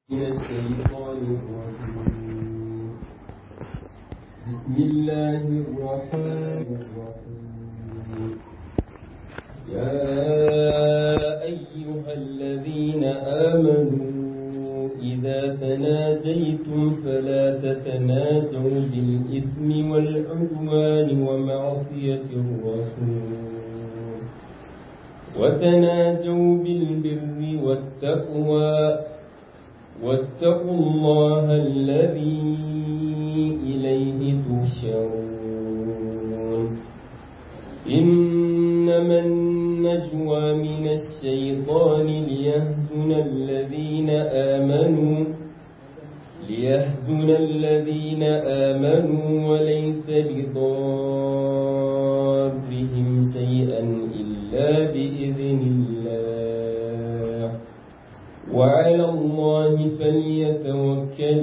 من الشيطان الرجيم بسم الله الرحمن الرحيم يا أيها الذين آمنوا إذا تناجيتم فلا تتناجوا بالإثم والعدوان ومعصية الرسول وتناجوا بالبر والتقوى واتقوا الله الذي إليه تحشرون إنما النجوى من الشيطان ليهزن الذين آمنوا ليهزن الذين آمنوا وليس بضارهم شيئا إلا بإذن الله وعلى الله فليتوكل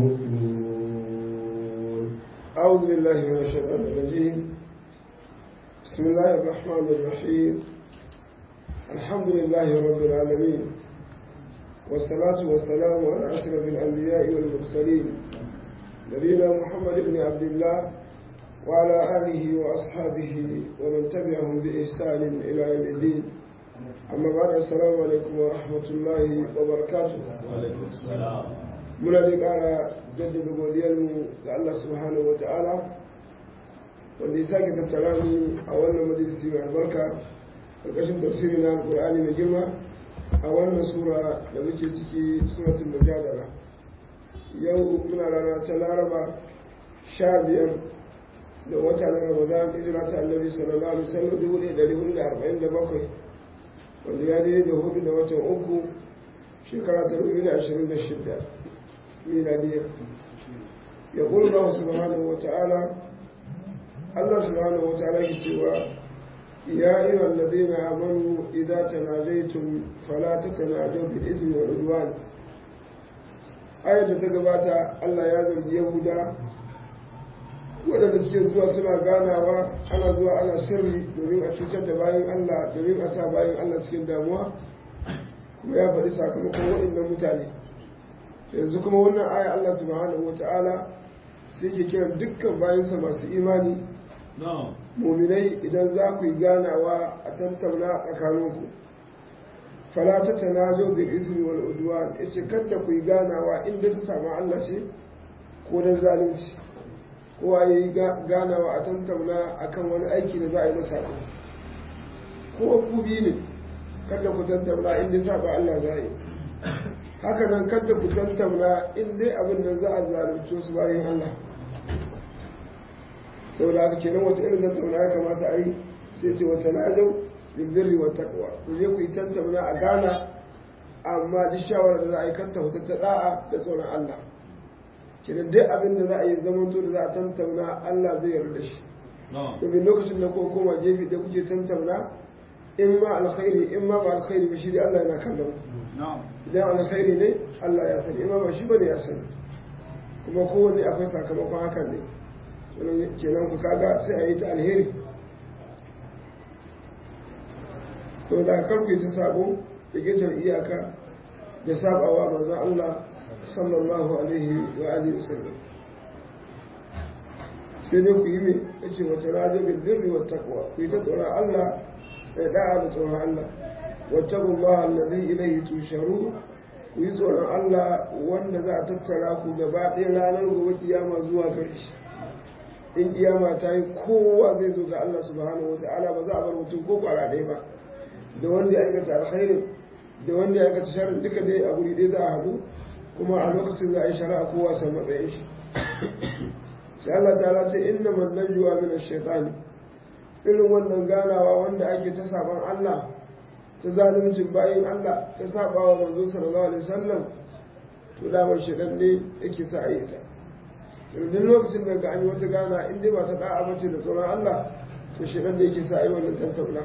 المؤمنون أعوذ بالله من الشيطان الرجيم بسم الله الرحمن الرحيم الحمد لله رب العالمين والصلاة والسلام على أشرف الأنبياء والمرسلين نبينا محمد بن عبد الله وعلى آله وأصحابه ومن تبعهم بإحسان إلى يوم الدين أما بعد السلام عليكم ورحمة الله وبركاته وعليكم السلام muna da ƙara jaddada godiyarmu ga Allah subhanahu wa ta'ala wanda ya sake tattara mu a wannan majalisi mai albarka ƙarƙashin tafsiri na alƙur'ani mai girma a wannan sura da muke ciki suratul mujadala yau muna rana ta laraba sha biyar da wata na ramadan hijira ta annabi sallallahu alaihi wasallam dubu ɗaya da hudu da arba'in da bakwai wanda ya daidai da hudu da watan uku shekara ta dubu da ashirin da shida ميلادية يقول الله سبحانه وتعالى الله سبحانه وتعالى كتوى يا أيها الذين آمنوا إذا تناجيتم فلا تتناجوا بالإثم والعدوان آية تقبات الله يازل يهودا waɗanda suke zuwa suna ganawa ana zuwa ana sirri domin a cutar da bayan Allah domin a sa bayan Allah cikin damuwa kuma ya faɗi sakamakon waɗannan mutane yanzu kuma wannan aya Allah subhanahu wata'ala sai ke kira dukkan bayansa masu imani muminai idan za ku yi ganawa a tattauna tsakaninku fala ta tanajo bil ismi wal udwan yace kada ku yi ganawa inda ta samu Allah ce ko dan zalunci ko a yi ganawa a tattauna akan wani aiki da za a yi masa ko ku bi ne kada ku tattauna inda saba Allah za a yi haka nan kada ku tantamna in dai abin da za a zalunce su bayan Allah saboda haka kenan wata irin tantamna ya kamata a yi sai ce wata najau bil birri wa taqwa ku je ku yi tantamna a gana amma duk shawarar da za a yi kanta wata ta da'a da tsoron Allah kenan dai abin da za a yi zaman to da za a tantamna Allah zai yarda shi domin lokacin da ko koma jefi da kuke tantamna in ma alkhairi in ma ba alkhairi ba shi dai Allah yana kallon ku idan alkhairi ne Allah ya sani imama shi bane ya sani kuma kowanne akwai sakamakon hakan ne kenan ku kaga sai a yi ta alheri to da kar ku yi ta sabo da gitar iyaka da sabawa manzon Allah sallallahu alaihi wa alihi wasallam sai dai ku yi me yace wata rajo bil birri wat taqwa ku yi ta tsoron Allah da da'a da tsoron Allah واتقوا الله الذي إليه تشرون ku yi tsoron Allah wanda za a tattara ku gaba ɗaya ranar gobe kiyama zuwa gare shi in kiyama ta yi kowa zai zo ga Allah subhanahu wa ta'ala ba za a bar mutum ko kwara ɗaya ba da wanda ya aikata alkhairin da wanda ya aikata sharrin duka dai a guri ɗaya za a haɗu kuma a lokacin za a yi shari'a kowa san matsayin shi sai Allah ta ce inna man najwa min ash-shaytan irin wannan ganawa wanda ake ta saban Allah ta zaluncin bayan Allah ta saba wa manzo sallallahu alaihi wasallam to damar shedan ne yake sa ayi ta duk lokacin da ga an yi wata gana in dai ba ta da'a bace da tsoron Allah to shedan ne yake sa ayi wannan tantauna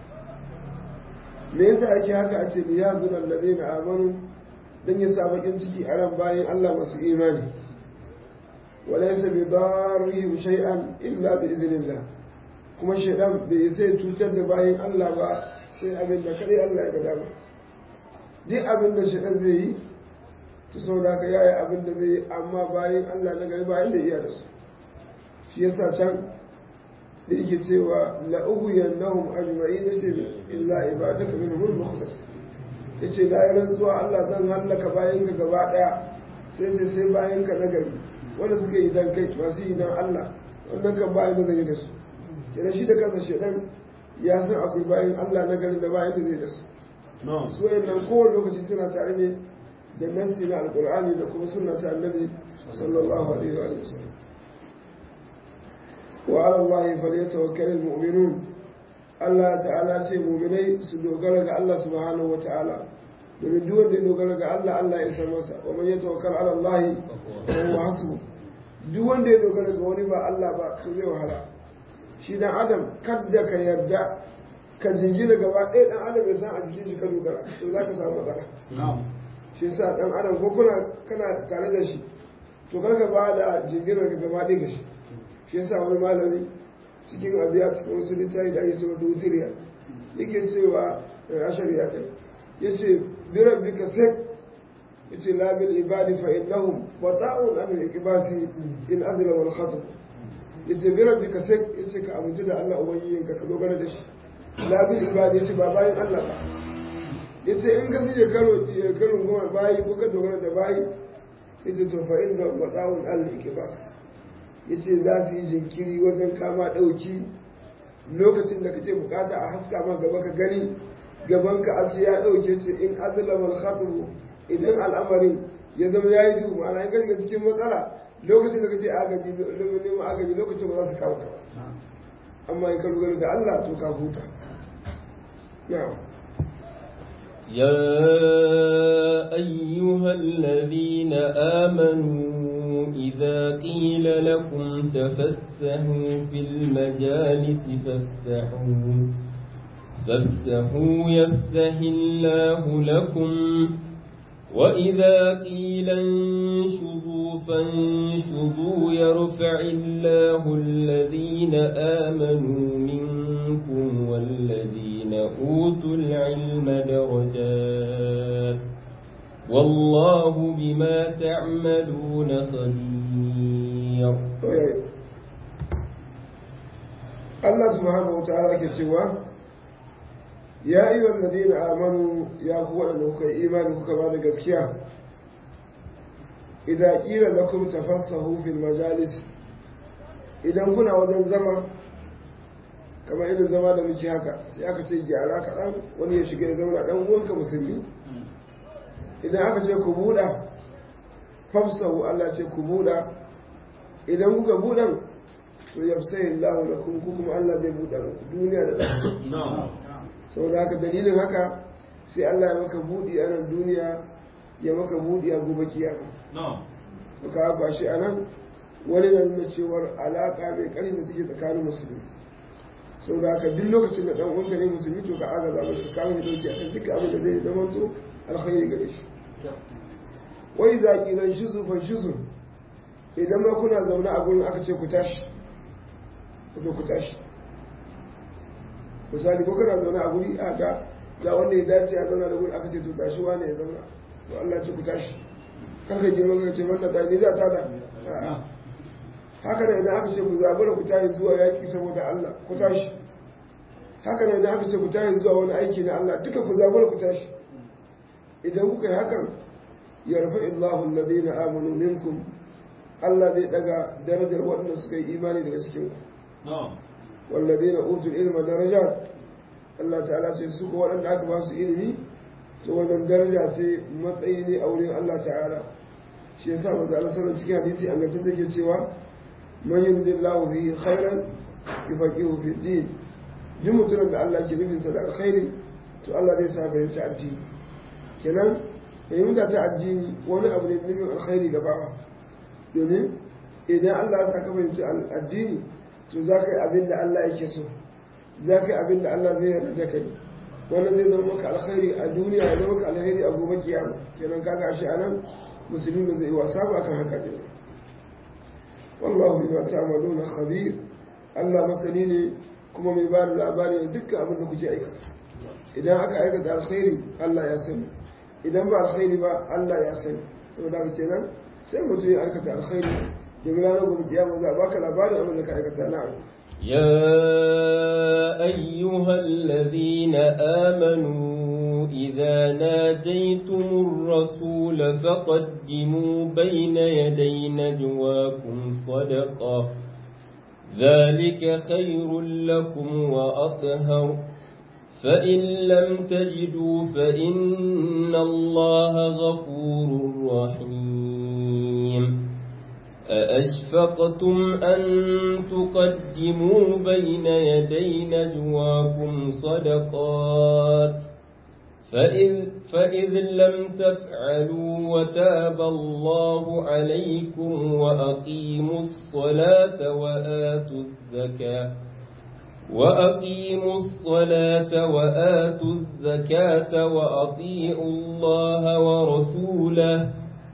me yasa ake haka a ce ya zuna allazina amanu dan ya sa bakin ciki a ran bayan Allah masu imani walaysa bi darrihim shay'an illa bi iznillah kuma shedan bai sai cutar da bayan Allah ba sai abin da kadai Allah ya ga dama duk abin da shi zai yi to saboda haka yayi abin da zai yi amma bayan Allah na gari bayan da iya da su shi yasa can da yake cewa la ughwiyannahum ajma'in yace illa ibadaka minhum mukhlas yace la rantsuwa Allah zan hallaka bayan ka gaba daya sai ce sai bayan ka nagari wanda suka yi dan kai masu yi dan Allah wannan kan bayan da zai da su kenan shi da kansa shedan ya san akwai bayan Allah nagari da bayan da zai da su su wayannan kowane lokaci suna tare ne da nassi na alqur'ani da kuma sunna ta annabi sallallahu alaihi wa sallam wa ala allahi falyatawakkalul mu'minun Allah ta'ala ce mu'minai su dogara ga Allah subhanahu wa ta'ala domin duk wanda ya dogara ga Allah Allah ya san masa wa man yatawakkal ala Allah fa huwa hasbu duk wanda ya dogara ga wani ba Allah ba to zai wahala shi dan adam kadda ka yarda ka jingina gaba ɗaya dan adam ya san a jikin shi ka dogara to zaka samu matsala shi yasa dan adam ko kuna kana tare da shi to karka ba da jinginar ka gaba ɗaya ga shi shi yasa wani malami cikin abiya cikin wasu littafi da ake cewa wutiriya yake cewa ashari ya kai yace بربك سك yace la bil ibadi fa innahum wata'un an al-ikbasi in azla wal khatm yace bi rabbika sek yace ka amince da Allah ubangijin ka ka dogara da shi la bil ibadi yace ba bayin Allah ba yace in ka sije karo karo goma bayi ko ka dogara da bayi yace to fa inna wata'un an al-ikbas yace za su yi jinkiri wajen kama dauki lokacin da kace bukata a haska ma gaba ka gani gaban ka aji ya ɗauke ce in azlamar khatubu idan al'amarin ya zama ya yi duhu ma'ana in karka cikin matsala lokacin da kace agaji neman agaji lokacin ba za su kawo ka ba amma in ka dogara da Allah to ka huta na'am يا أيها الذين آمنوا إذا قيل لكم تفسحوا في المجالس فافسحوا فافسحوا يفسح الله لكم وإذا قيل انشذوا فانشذوا يرفع الله الذين آمنوا منكم والذين أوتوا العلم درجات والله بما تعملون خبير الله سبحانه وتعالى كتوى ya yi wallazi na amanu ya ku waɗanda kuka yi imani kuka ba da gaskiya idan ƙira na kuma tafassahu fil majalis idan kuna wajen zama kamar irin zama da muke haka sai aka ce gyara kaɗan wani ya shiga ya zauna ɗan uwanka musulmi idan aka ce ku buɗa fafsahu Allah ce ku buɗa idan kuka buɗan to yafsayin lahu lakum ku kuma Allah zai buɗa duniya da ɗan saboda haka dalilin haka sai Allah ya maka buɗi a nan duniya ya maka buɗi a gobe kiyama to ka haka shi anan wani na nuna cewar alaƙa mai ƙarfi da take tsakanin musulmi saboda haka duk lokacin da ɗan uwanka ne musulmi to ka agaza masa ka mai dauki akan duka abin da zai zama to alkhairi gare shi wai zaki lan shizu fa shizu idan ma kuna zaune a gurin aka ce ku tashi ku tashi misali ko kana zaune a guri a ga ga wanda ya dace a zauna da guri aka ce to tashi wane ya zauna to Allah ce ku tashi kar ka girma ka ce wannan ta ni za ta da haka ne idan aka ce ku zabura ku tashi zuwa yaki saboda Allah ku tashi haka ne idan aka ce ku tashi zuwa wani aiki na Allah duka ku zabura ku tashi idan kuka yi hakan yarfa illahu alladhina amanu minkum Allah zai daga darajar waɗanda suka yi imani daga cikin ku والذين أوتوا العلم درجات Allah ta'ala ce su ko waɗanda aka ba su ilimi to wannan daraja ce matsayi ne a wurin Allah ta'ala shi yasa manzo Allah sallallahu cikin hadisi an ga take cewa man yuridillahu bihi khairan yufaqihu fi din duk mutumin da Allah ke nufin sa da alkhairi to Allah zai sa fahimci addini kenan fahimta ta addini wani abu ne nufin alkhairi ga bawa domin idan Allah ya saka fahimci addini to za ka yi abin da Allah yake so za ka yi abin da Allah zai yarda da kai wannan zai zama maka alkhairi a duniya ya zama maka alkhairi a gobe kiyama kenan kaga shi anan musulmi ba zai wasa ba kan haka ne wallahu bima ta'maluna khabir Allah masani ne kuma mai ba da labari da dukkan abin da kuke aikata idan aka aikata alkhairi Allah ya sani idan ba alkhairi ba Allah ya sani saboda haka kenan sai mutum ya aikata alkhairi domin ranar gobe kiyama za a baka labarin abin da ka aikata na abu يا أيها الذين آمنوا إذا ناجيتم الرسول فقدموا بين يدي نجواكم صدقة ذلك خير لكم وأطهر فإن لم تجدوا فإن الله غفور رحيم أأشفقتم أن تقدموا بين يدي نجواكم صدقات فإذ, فإذ لم تفعلوا وتاب الله عليكم وأقيموا الصلاة وآتوا الزكاة وأقيموا الصلاة وآتوا الزكاة وأطيعوا الله ورسوله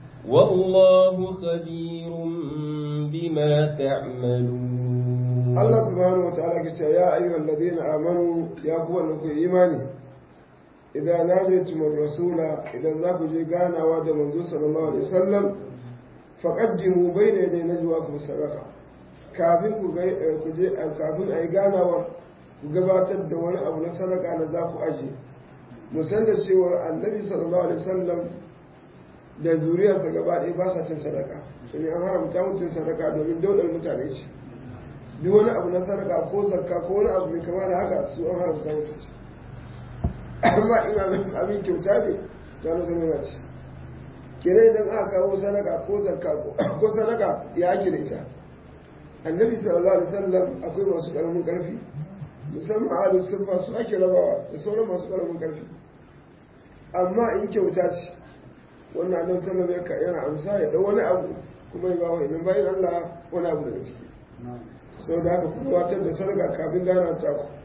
والله خبير بما تعملون الله سبحانه وتعالى كتا يا أيها الذين آمنوا يا قوة لكم إيماني إذا ناديتم الرسول إذا ذاك جيغانا واد منذ صلى الله عليه وسلم فقدموا بين يدي نجواكم صدقة kafin ku je kafin a yi ganawar ku gabatar da wani abu na sadaka na za ku aje musan da cewar annabi sallallahu alaihi wasallam da zuriyarsa gaba ɗaya ba sa cin sadaka ne an haramta mutum sadaka domin daudar mutane ce duk wani abu na sadaka ko zakka ko wani abu mai kama da haka su an haramta mutum ce amma in abin kyauta ne to an zama yana ce kenan idan aka kawo sadaka ko zakka ko sadaka ya ake da ita annabi sallallahu alaihi wasallam akwai masu karamin karfi musamman ahlus sufa su ake rabawa da sauran masu karamin karfi amma in kyauta ce wannan annabi sallallahu alaihi wasallam yana amsa ya dau wani abu kuma ya bawa idan bayan Allah wani abu daga ciki sau da haka kuma watar da sarga kafin gana ta ku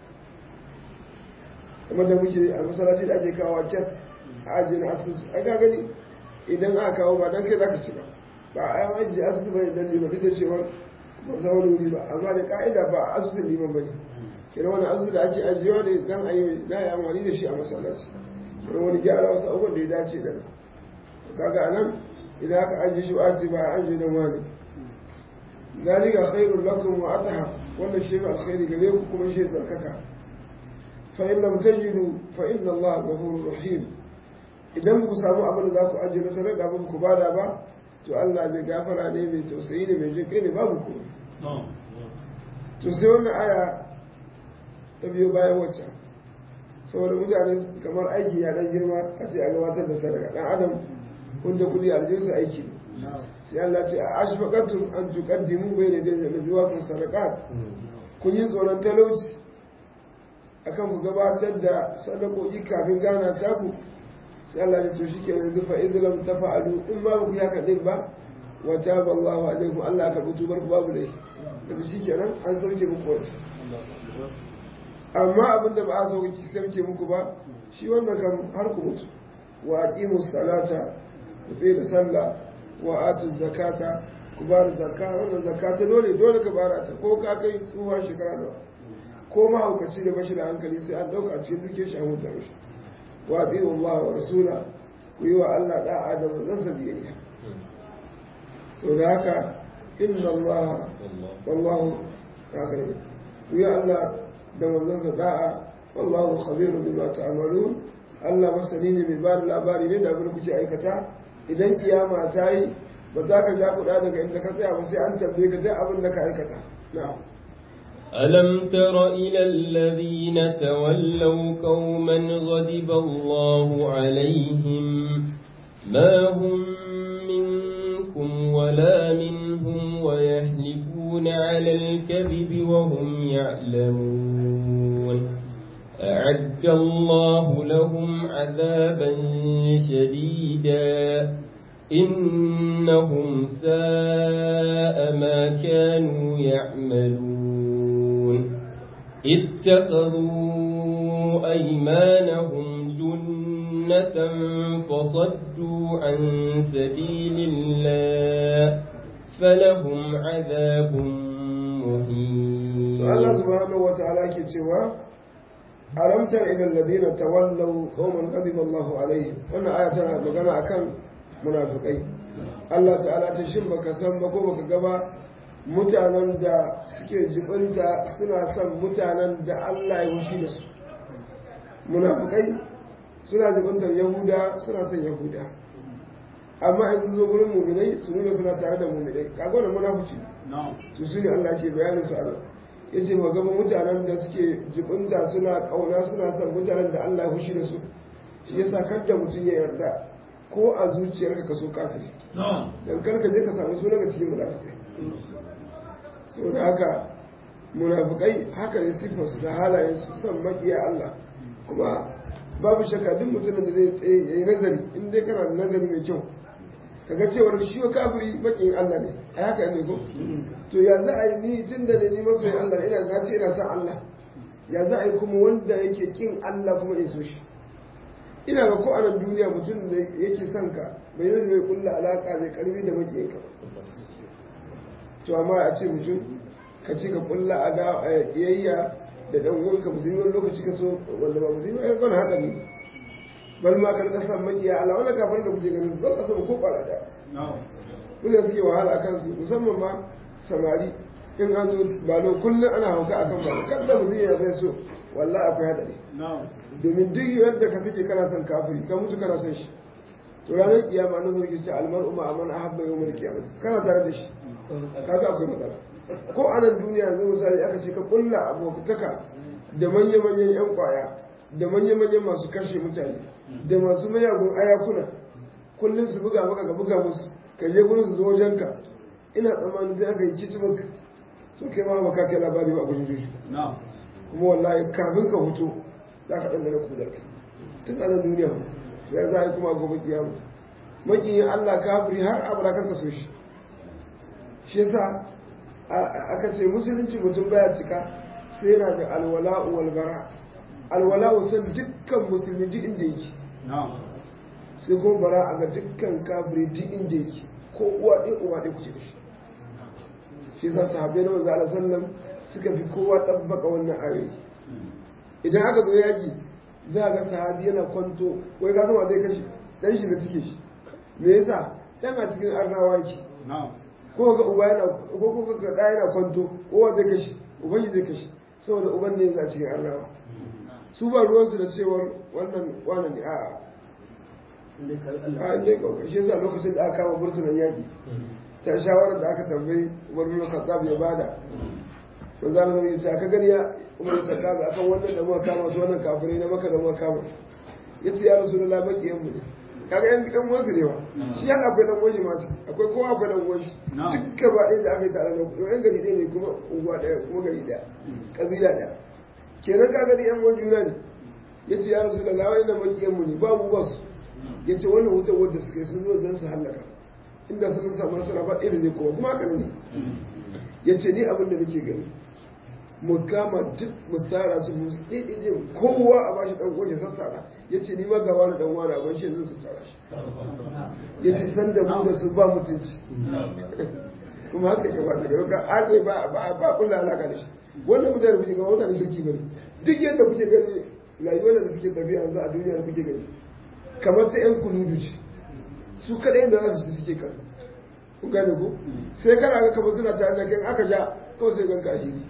kuma da muke a masallaci da ake kawo kes a ajiye na asusu ai ka gani idan aka kawo ba dan kai zaka ci ba ba a yan ajiye asusu bane dan liman duk da cewa ba za wani wuri ba amma da ka'ida ba a asusun liman bane kira wani asusu da ake ajiyewa ne dan a yi na yi amfani da shi a masallaci kira wani gyara wasu abubuwan da ya dace da nan kaga anan idan aka ajiye shi ba ba a ajiye dan wani zalika khairul lakum wa ataha wannan shi ba alkhairi gare ku kuma shi tsarkaka fa in lam tajidu fa inna Allah ghafurur rahim idan ku samu abin da za ku ajiye na sadaka ba ku bada ba to Allah bai gafara ne mai tausayi ne mai jinkai ne babu ku to sai wannan aya ta biyo bayan wacce saboda mutane kamar aiki ya dan girma a ce a gabatar da sadaka dan adam wanda kudi aljinsu aiki ne sai Allah ce a ashfaqatum an tuqaddimu bayna yaday najwaakum sadaqat kun yi tsoron talauci akan ku gabatar da sadakoki kafin gana ta ku sai Allah ya to shike yanzu fa idlam tafa'alu in ba ku haka din ba wa taba Allahu alaikum Allah ka rubutu bar ku babu dai yanzu shikenan an sauke muku wata amma abin da ba a sauke sauke muku ba shi wannan kan har ku mutu wa aqimus salata ku tsaye da sallah wa atu zakata ku ba da zakka wannan zakata dole dole ka bara ta ko ka kai tsuwa shekara nawa ko mahaukaci da bashi da hankali sai an dauka a cikin duke shi an huta mishi wa atiyu Allah wa rasula ku yi wa Allah da'a da manzansa biyayya so da haka inna Allah wallahu ya kai ku yi Allah da manzansa da'a wallahu khabirun bima ta'malun Allah masani ne mai ba da labari ne da abin kuke aikata idan kiyama ta yi ba za ka ja kuɗa daga inda ka tsaya ba sai an tambaye ka duk abin da ka aikata na'am ألم تر إلى الذين تولوا قوما غضب الله عليهم ما هم منكم ولا منهم ويهلكون على الكذب وهم يعلمون أعد الله لهم عذابا شديدا إنهم ساء ما كانوا يعملون اتخذوا أيمانهم جنة فصدوا عن سبيل الله فلهم عذاب مهين الله سبحانه وتعالى كتوى ألم تر إلى الذين تولوا قوما غضب الله عليهم wannan aya tana magana akan munafikai Allah ta'ala ta shin baka san ba ko baka gaba mutanen da suke jibinta suna son mutanen da Allah ya wushi da su munafukai suna jibintar yahuda suna son yahuda amma in sun zo gurin muminai su nuna suna tare da muminai kaga wannan munafuci su su ne Allah ke bayanin su Allah ya ce ba gaba mutanen da suke jibinta suna kauna suna son mutanen da Allah ya fushi da su shi yasa kar da mutum ya yarda ko a zuciyarka ka so kafiri dan kar ka je ka samu suna ga cikin munafikai saboda haka munafikai haka ne sifarsu da halayen su son makiya Allah kuma babu shakka duk mutumin da zai tsaye ya yi nazari in dai kana da nazari mai kyau kaga cewar shi wa kafiri makiyin Allah ne a haka ne ko to ya za a yi ni tun da ni masoyin Allah ina na ce ina san Allah ya za a yi kuma wanda yake kin Allah kuma ya so shi ina ga ko a nan duniya mutum da yake son ka bai zai mai kulla alaka mai karfi da makiyin ka to amma a ce mutum ka ce ka kulla a kiyayya da dan uwanka musulmi wani lokaci ka so wanda ba musulmi ai ban hada ne bal ma kan kasan makiya Allah wala kafar da kuke ganin ba kasan ko kwara da kuma suke wahala akan su musamman ma samari in an zo ba no kullun ana hauka akan ba kan da musulmi ya zai so wallahi akwai hadari domin duk yadda ka kake kana son kafiri ka mutu kana son shi to ranar kiyama na zargi ce almar'u ma aman ahabba yawmal qiyamah kana tare da shi kaga akwai matsala ko a nan duniya yanzu misali aka ce ka kulla abokataka da manya-manyan 'yan kwaya da manya-manyan masu kashe mutane da masu mayagun ayakuna kullum su buga maka ga buga musu ka je gurin su zo wajenka ina tsammanin zai aka yi kitibak to kai ma ba ka kai labari ba abin juju kuma wallahi kafin ka hutu za ka ɗan dana kudar ka tun a nan duniya ya za a yi kuma gobe kiyama makiyin allah kafiri har abada kan ka so shi shi yasa aka ce musulunci mutum baya cika sai yana da alwala'u walbara alwala'u san dukkan musulmi duk inda yake sai kuma bara a ga dukkan kafiri duk inda yake ko uwa ɗaya uwa ɗaya kuce da shi shi yasa sahabbai na manzo Allah sallam suka fi kowa tabbaka wannan ayoyi idan aka zo yaki za a ga sahabi yana kwanto wai ka zama zai kashe dan shi da cike shi me yasa dan a cikin arnawa yake ko ga uba yana ko ko ga da yana kwanto kowa zai kashi uban shi zai kashi saboda uban ne yanzu a cikin arnawa su ba ruwansu da cewar wannan wannan ne a'a a inda ya kauka shi yasa lokacin da aka kama bursunan yaƙi ta shawarar da aka tambayi umar bin khattab ya bada manzo Allah zai ce aka gani ya umar bin khattab akan wannan da muka kama su wannan kafirai na maka da muka kama yace ya rasulullahi makiyan mu ne kaga yan yan wansu ne wa shi yana akwai dan uwan ma akwai kowa akwai dan uwan shi duk gaba ɗaya da aka yi tare da yan gari ɗaya ne kuma unguwa ɗaya kuma gari ɗaya kabila ɗaya kenan kaga da yan uwan juna ne yace ya rasulullahi wai na makiyan mu ne babu wasu yace wannan wutar wadda suka yi sun zo dan su hallaka inda sun samu nasara ba irin ne kuma kuma haka ne yace ni abin da nake gani mu kama duk mu sara su mu ɗaiɗaiɗe kowa a bashi ɗan uwan ya sassara ya ce ni ma ga wani ɗan wani abin shi zan sassara shi ya ce san da mu da su ba mutunci kuma haka ya ba daga ka arne ba ba ba kula alaka da shi wannan mutane kuke gaba mutane kirki bane duk yadda kuke gani rayuwar da suke tafiya yanzu a duniya da kuke gani kamar ta yan kunudu ce su kaɗai da za su suke kan ku gane ko sai kana ga kamar suna tare da kai aka ja kawai sai ganka a hili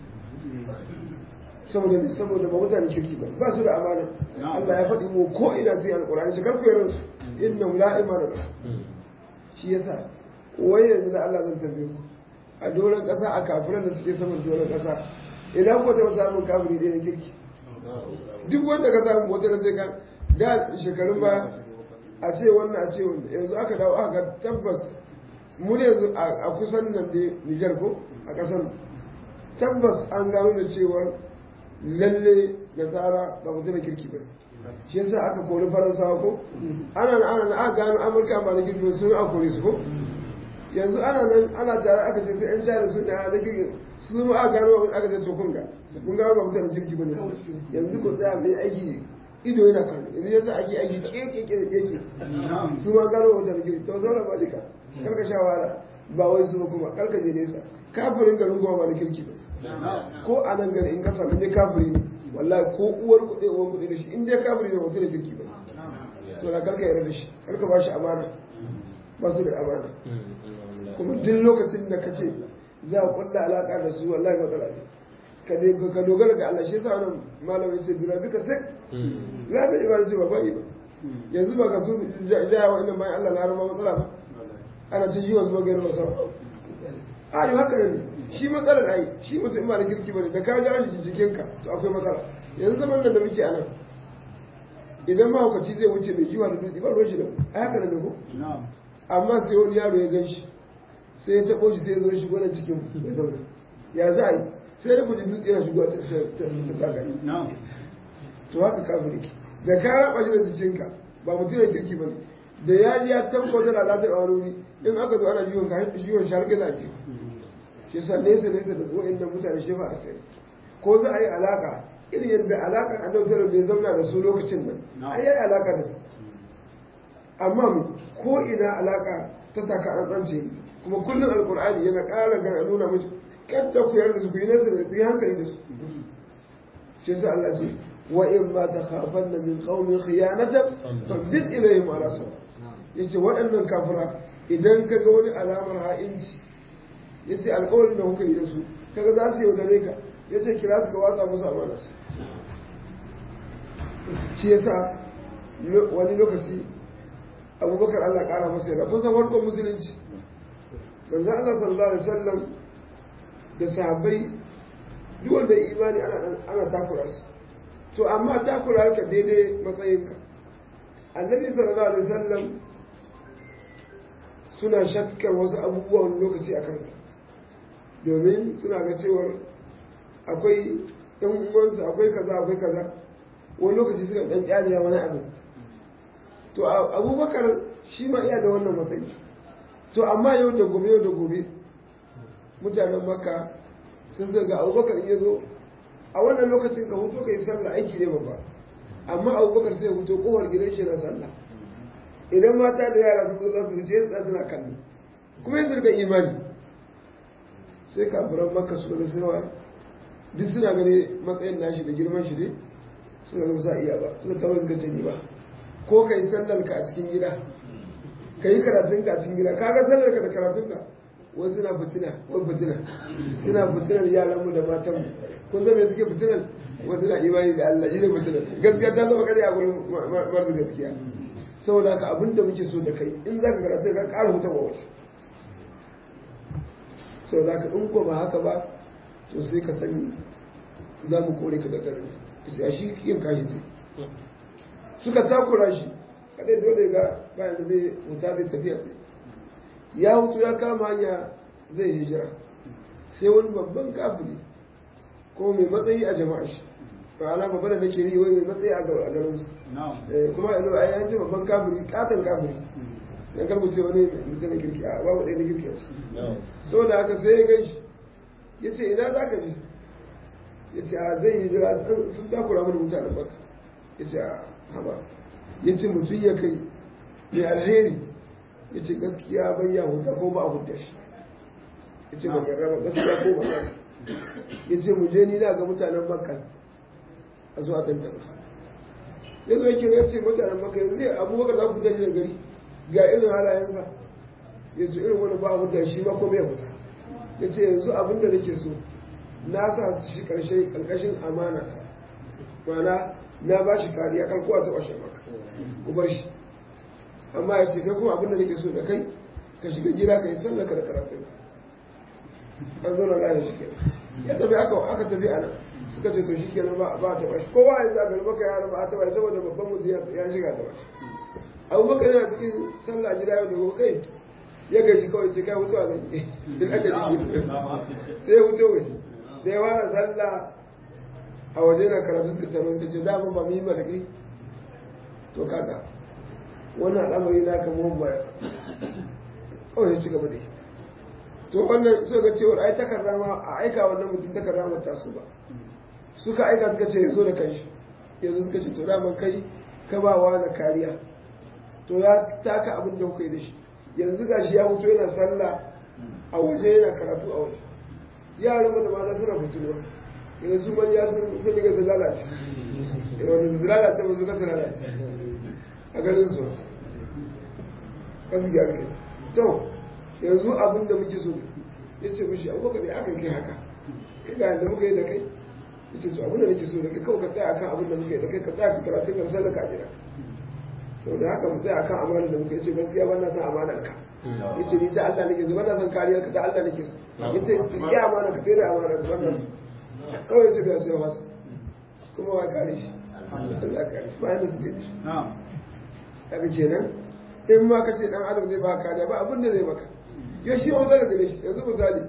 saboda saboda ba mutane kirki ba ba su da amana Allah ya faɗi mu ko ina sai alƙur'ani ta karku yaran su inna la imana da shi yasa wai yanzu da Allah zan tambaye ku a doron ƙasa a kafiran da suke saman doron ƙasa idan ko ta samun kafiri ɗaya na kirki duk wanda ka samu wata da zai ka da shekarun ba a ce wannan a ce wanda yanzu aka dawo aka tabbas mu ne yanzu a kusan nan da Nijar ko a ƙasan tabbas an gano da cewar lalle nasara ba mutum da kirki ba shi yasa aka kori faransawa ko ana nan ana nan aka gano amurka ba na kirki ba sun aka kore su ko yanzu ana nan ana tare aka ce yan jari sun da na kirki su ma aka gano aka ce to kun ga kun ga ba mutum da kirki ba ne yanzu ku tsaya mai aiki ido yana kallo yanzu yasa ake aiki keke keke keke su ma gano mutum da kirki to sauran ba duka karka sha wahala ba wai su kuma karka je nesa kafirin garin kuma ba na kirki ba ko a nan gari in ka sami ne kafiri ne wallahi ko uwar kuɗe uwar kuɗe da shi in dai kafiri ne mutum da kirki ba so da karka yarda da shi karka ba shi amana ba su da amana kuma duk lokacin da kace za a kulla alaka da su wallahi matsala ne ka dai ka dogara ga Allah shi yasa wannan malamin ce bira duka sai la bai ibada ce ba ba ba yanzu ba ka su ja wa inda bayan Allah na rama matsala ba ana ta ji wasu magana masa a yi haka ne shi matsalar ai shi mutum ba da kirki bane da ka ja shi jikinka to akwai matsala yanzu zaman nan da muke a nan idan mahaukaci zai wuce mai jiwa da dutse ba ruwan shi da a haka ne ko amma sai wani yaro ya gan shi sai ya taɓo shi sai ya zo shi gwanan cikin ya zauna ya za a yi sai da kudi dutse yana shigo ta tsagari to haka kafin ke da ka raba shi da jikinka ba mutum da kirki ba ne da ya ji ya tabbata da lafiyar a wani in aka zo ana jiwon kayan jiwon shi har gina ji shi sa nesa nesa da zuwa inda mutane shi ba a kai ko za a yi alaka irin yadda alaka annabi sallallahu bai zauna da su lokacin nan ai yayi alaka da su amma mu ko ina alaka ta taka an tsance kuma kullum alqur'ani yana ƙara ga nuna miki kadda ku yarda su ku yi nesa da ku yi hankali da su shi yasa Allah ce wa in ma takhafanna min qaumin khiyanatan fabid ilayhim ala sawa yace waɗannan kafira idan ka ga wani alamar ha'inci yace alƙawarin da kuka yi da su kaga za su yaudare ka yace kira su ka watsa musu amana su shi yasa wani lokaci abubakar Allah ƙara masa yana kusan farkon musulunci manzo Allah sallallahu alaihi wasallam da sahabbai duk wanda imani ana ana takura su to amma takura ka daidai matsayinka annabi sallallahu alaihi wasallam suna shakkar wasu abubuwan lokaci a kansa domin suna ga cewar akwai yan uwansu akwai kaza akwai kaza wani lokaci suka dan kyaliya wani abu to abubakar shi ma iya da wannan matsayi to amma yau da gobe yau da gobe mutanen makka sun sai ga abubakar ya zo a wannan lokacin ka hutu ka yi sallah aiki ne babba amma abubakar sai hutu kowar gidan shi na sallah idan mata da yara su zo za su wuce yadda suna kallo kuma yanzu ga imani sai kafiran makka su ga sinawa duk suna gani matsayin nashi da girman shi ne suna ga sa iya ba suna tabbas ga ce ba ko ka yi sallar ka a cikin gida ka yi karatun ka a cikin gida kaga sallar ka da karatun ka wasu suna fitina wani fitina suna fitinar yaranmu da matanmu kun san me suke fitinar wasu na imani da Allah shi ne fitinar gaskiya ta zama kare a gurin marzu gaskiya saboda haka abin da muke so da kai in za ka karatu ka ƙara hutar wa wasu saboda haka in ko ba haka ba to sai ka sani za mu kore ka da garin ka ce a shi yin kashi sai suka takura shi kadai dole ga bayan da zai wuta zai tafiya sai ya hutu ya kama hanya zai hijira sai wani babban kafiri ko mai matsayi a jama'a shi ba ana babba da nake yi wai mai matsayi a garin su kuma yanzu a yanzu babban kafiri katon kafiri dan karbuce wani mutum kirki a babu ɗaya na kirki a ciki saboda haka sai ya gan shi ya ce ina za ka je ya ce a zai hijira sun takura mana mutanen baka ya ce a haba ya ce mutum ya kai mai alheri ya ce gaskiya bai ya huta ko ba a huta shi ya ce ba yarda ba gaskiya ko ba yarda ya ce mu je ni na ga mutanen makka a zuwa tantana ya zo yake ya ce mutanen makka yanzu ya abubakar za ku daji da gari ga irin halayensa ya ce irin wani ba a huta shi ma ko bai huta ya ce yanzu abin da nake so na sa shi karshe karkashin amana ta ma'ana na ba shi kariya karkuwa ta ƙwashe maka ku bar shi amma ya ce kai kuma abinda nake so da kai ka shiga gida ka yi sallaka da karatun an zo na layin shi kenan ya tafi aka aka tafi ana suka ce to shi kenan ba ba ta bashi kowa ya sa gari baka yara ba a taba saboda babban mutum ya shiga ta bashi abubakar yana cikin sallah gida yau da gobe kai ya gaji kawai ce kai mutuwa zan yi in aka ji sai ya mutu gashi da ya fara sallah a waje na karatu suka taro ta ce dama ba mu yi ba da kai to kaga wannan al'amari na kan mun baya kawai ya ci gaba da yi to wannan so ga cewar ai takarda ma a aika wannan mutum takarda ma ta su ba suka aika suka ce ya zo da kanshi yanzu suka ce to daman kai ka ba wa na kariya to ya taka abin da kuka yi da shi yanzu ga shi ya mutu yana sallah a waje yana karatu a waje yaran mu da mata suna fituwa yanzu su manya sun yi gasa lalace wanda su lalace ba su gasa lalace a ganin su kasu gyara ke to yanzu abin da muke so ya ce mishi abubakar da aka kai haka kai ga yadda muka yi da kai ya ce to abin da nake so da kai kawai ka tsaya akan abin da muka yi da kai ka tsaya ka karatu ka sallar ka a gida sau da haka mu tsaya akan amanar da muka yi ce gaskiya ban na san amanar ka ya ce ni ta Allah nake so ban na san kariyar ka ta Allah nake so ya ce ki amana ka tsere amanar ban na so kawai ya ce da su ya masa kuma wa kare shi Allah kare shi bayan da suke da shi kaga kenan in ma ka ce dan adam zai baka kariya ba abin da zai maka ya shi ma zai gare shi yanzu misali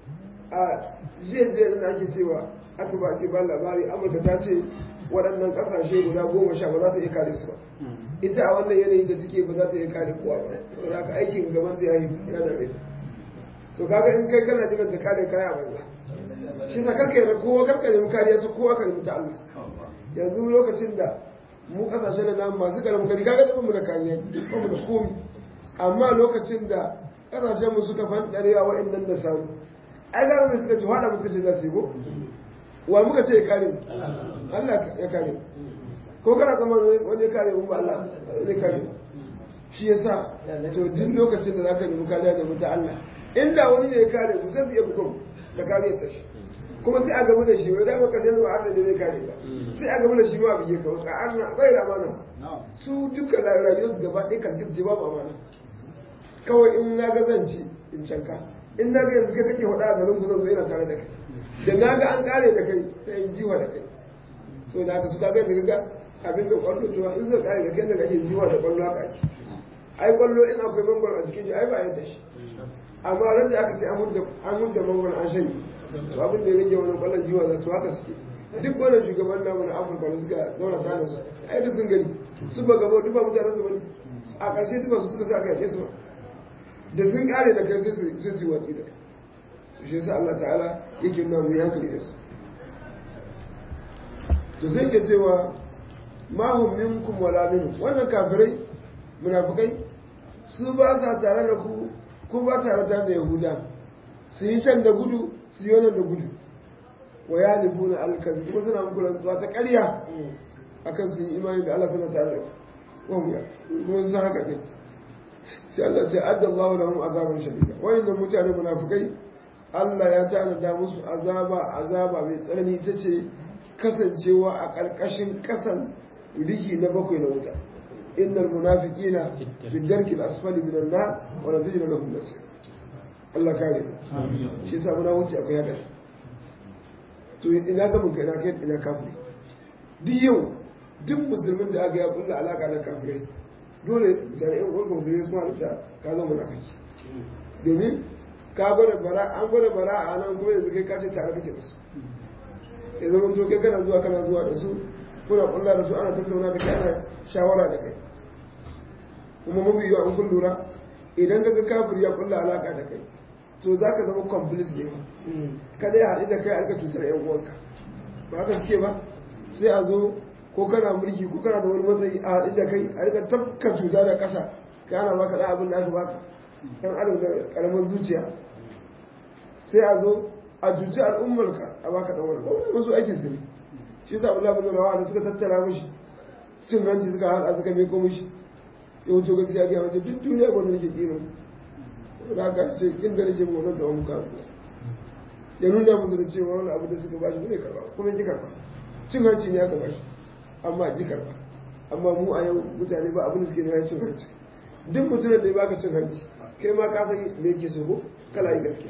a jiya jiya da ake cewa aka ba ake ba labari amurka ta ce waɗannan ƙasashe guda goma sha ba za ta iya kare su ba ita a wannan yanayi da take ba za ta iya kare kowa ba to da aikin gaban zai yi yana mai to kaga in kai kana jiran ta kare kaya banza shi sa karka yarda kowa karka nemi kariya ta kowa ka nemi ta Allah yanzu lokacin da mu kasashe da namu masu karamin gari kaga da mu da kariya ba mu da komi amma lokacin da kasashen mu suka fandarewa wa'annan da samu ai ga mu suka ci hada mu suka ce za su yi ko wa muka ce ya kare mu Allah ya kare mu ko kana zaman wani ya kare mu ba Allah zai kare mu shi yasa to duk lokacin da zaka nemi kariya da muta Allah inda wani ne ya kare mu sai su iya bugun da kariya ta shi kuma sai a gamu da shi wai da maka sai zuwa arna da zai kare ka sai a gamu da shi ma biye ka ka arna bai da amana su duka rayuwar su gaba ɗaya kan dirje babu amana kawai in na ga zan ci in canka in na ga yanzu kai kake faɗa a garin ku zan zo yana tare da kai da na ga an kare da kai sai in jiwa da kai so da haka su kaga da ga abin da kwallo to in suka kare da kai da kake jiwa da kwallo haka ake ai kwallo in akwai mangwaro a jikin shi ai ba yadda shi amma ran da aka ce an hudda mangwaro an shanye to abin da ya rage wani kwallon jiwa za to haka suke duk wannan shugaban namu na afirka da suka daura ta da su ai duk sun gani su ba gaba duk ba mutanen su bane a ƙarshe duk ba su suka sa aka yake su ba da sun kare da kai sai su yi watsi da kai shi yasa Allah ta'ala yake nuna mu hankali da su to sai ke cewa ma hum minkum wala minhum wannan kafirai munafikai su ba sa tare da ku ko ba tare da yahuda su yi can da gudu su yi wannan da gudu wa ya nufu na alkazi kuma suna muku rantsuwa ta ƙarya akan su yi imani da Allah suna tare da ku wanda kuma sun haka ne sai Allah ce adda Allah lahum azaban shadida wayannan mutane munafikai Allah ya tanada musu azaba azaba mai tsanani ta ce kasancewa a ƙarƙashin ƙasan rihi na bakwai na wuta innal munafiqina fi darki al-asfali min an-nar wa la tajid lahum nasira Allah kare shi yasa muna wuce akwai hadari to ina ga mun kai na kai ina kafiri duk yau duk musulmin da aka ya kulla alaka da kafirai dole mutane yan uwanka musulmi su halitta ka zama munafiki domin ka gwada bara an gwada bara a nan kuma yanzu kai ka ce tare kake da su ya zama to kai kana zuwa kana zuwa da su kuna kulla da su ana tattauna da kai ana shawara da kai kuma mafi yawa an kun lura idan ka ga kafir ya kulla alaka da kai to za ka zama complice ne ba kada ya haɗu da kai a rika cutar yan uwanka ba haka suke ba sai a zo ko kana mulki ko kana da wani matsayi a haɗu da kai a rika tafka cuta da ƙasa ka ana baka ɗan abin da aka baka ɗan adam da ƙaramin zuciya sai a zo a cuci al'ummarka a baka ɗan wani wani wasu aikin su ne shi yasa Allah bin Rawa da suka tattara mishi cin hanci suka haɗa suka miko mishi yau to gaskiya ga wace duk duniya gwanda nake kima da haka ce kin da nake mu wannan tsawon muka ya nuna musu da cewa wani abu da suka bashi ne karba kuma ji karba cin hanci ne aka bashi amma ji karba amma mu a yau mutane ba abin da suke nuna cin hanci duk mutumin da ya baka cin hanci kai ma ka san me yake so ko kala yi gaskiya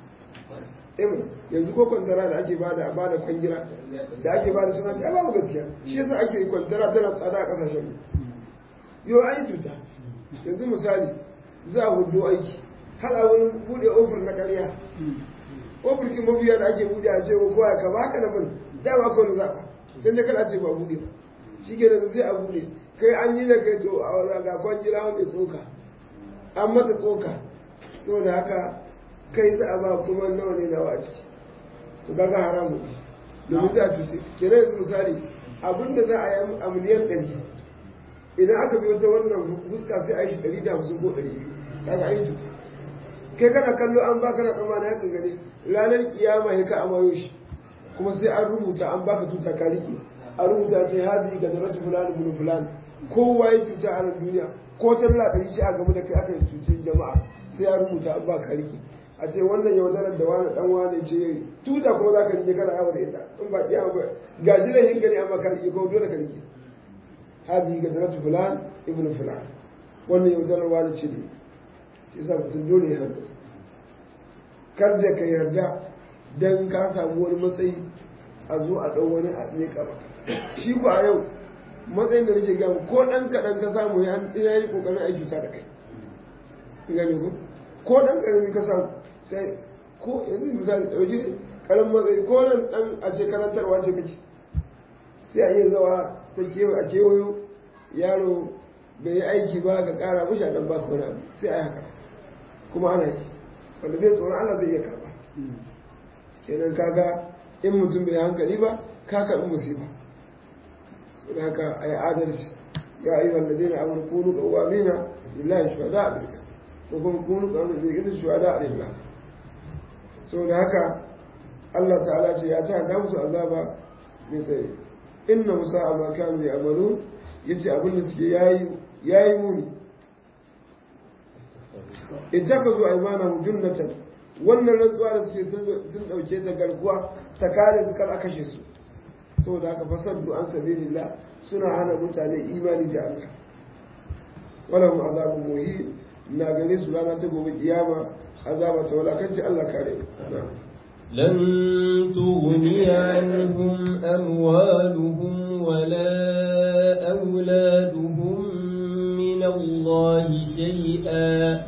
eh yanzu ko kwantara da ake bada a bada kwangira da ake bada cin hanci ai babu gaskiya shi yasa ake yi kwantara tana tsada a kasashen mu yau an yi tuta yanzu misali za a hudu aiki har a wani bude ofir na karya ofir kin mafiya da ake bude a ce ko kowa ka baka na bin dama ko na zaɓa dan da kana ce ba bude ba shi ke da sai a bude kai an yi da kai to a wani ga kwan jira mai tsoka an mata tsoka saboda haka kai za a ba kuma nawa ne nawa a ciki to kaga haramu domin za a cuce kenan yanzu misali abinda za a yi a miliyan ɗari idan aka biyo ta wannan fuska sai a yi shi ɗari da hamsin ko ɗari biyu kaga an yi cuta kai kana kallo an baka na tsammani haka gani ranar kiyama ya ka amayo shi kuma sai an rubuta an baka tuta ka rike a rubuta ce hazi ga daratu fulani bin fulani kowa ya cuta a nan duniya ko ta dala ɗari ce a game da kai aka yi cucin jama'a sai ya rubuta an ba ka riki a ce wannan yaudarar da wani dan wani ce tuta kuma za ka rike kana yawo da ita in ba kiya ba ga shi da hinka ne amma ka rike ko dole ka rike haji ga daratu fulan ibn fulan wannan yaudarar wani ce ne shi sa mutum dole ya hankali kar da ka yarda dan ka samu wani matsayi a zo a ɗau wani a ne kama shi ku a yau matsayin da nake gama ko ɗan kaɗan ka samu ya yi ƙoƙarin aiki ta da kai gani ko ko ɗan ƙarami ka samu sai ko yanzu misali ɗauki ƙaran matsayi ko nan ɗan a ce karantarwa ce kake sai a iya zawa ta kewa a kewayo yaro bai yi aiki ba ka ƙara mashi a ɗan baka wani abu sai a yi haka kuma ana yi wanda bai tsoron Allah zai iya karɓa kenan kaga in mutum bai hankali ba ka karɓi musiba da haka a yi adalci ya ayyuha alladhina amanu kunu qawamina lillahi shuhada bil qist ko kuma kunu qawamina bil qist shuhada lillah so da haka Allah ta'ala ce ya ta da musu azaba mai tsaye inna musa ma kanu ya'malu yace abin da suke yayi yayi muni ittakazu aymanahum junnatan wannan rantsuwa da suke sun dauke ta garkuwa ta kare su kar a kashe su saboda haka fasaddu an sabilillah suna hana mutane imani da Allah wala mu azabun muhi na gare su rana ta gobe kiyama azaba ta walakanci Allah kare لن تغني عنهم أموالهم ولا أولادهم من الله شيئا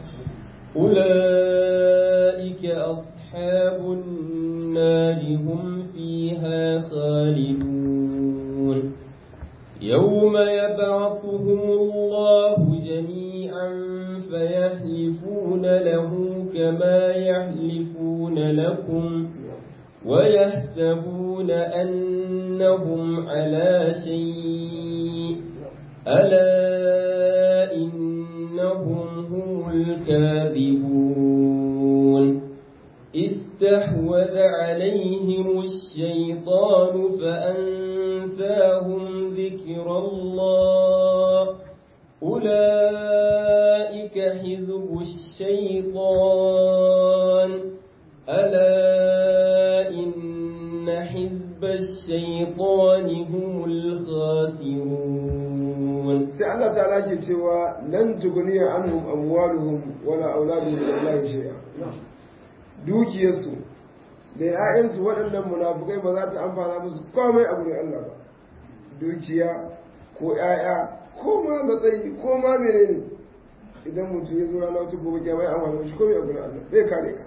أولئك أصحاب النار هم فيها خالدون يوم يبعثهم الله جميعا فيحلفون له كما يحلفون لكم ويحسبون أنهم على شيء ألا إنهم هم الكاذبون استحوذ عليهم الشيطان فأنساهم ذكر الله أولئك حزب الشيطان ألا إن حزب الشيطان هم الخاسرون sai Allah ta'ala ke cewa lan tuguniya anhum amwaluhum wala auladuhum min Allah shay'a dukiyarsu da ‘ya'yansu waɗannan munafukai ba za ta amfana musu komai a gurin Allah ba dukiya ko ‘ya'ya ko ma matsayi ko ma menene idan mutum ya zo rana wata gobe kyamai a wani shi komai a gurin Allah bai kare ka